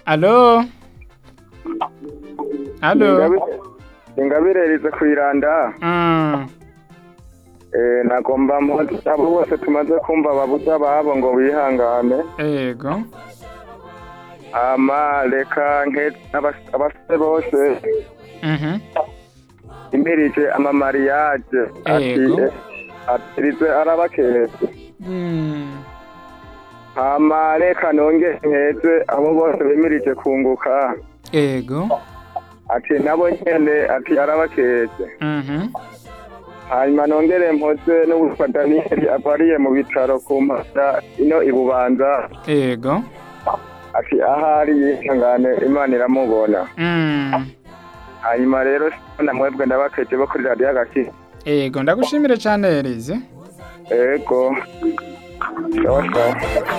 alo alo Ingabire- ingabire rize kwiranda Mm, eh, nagomba mpoze abo bose tumaze kumva babuza babo ngo bihangane ego ama reka nke abas- abasore bose Mhm. imirije amamariyaje Yego. atirize arabaketse Mm, hama reka nonge nkeze abo bose bimirije kunguka ego ati nabo nyene ati arabaketse Mhm. hanyuma nongere mpoze n'uwitwa daniyeli avariye mu bitaro ku mpanda ino ibubanza ego ati ahari yihangane imana iramubona Mm, hanyuma rero na mwebwe ndabakeje bo kuri radiyo agaki ego ndagushimire cyane Elize ego sawa sawa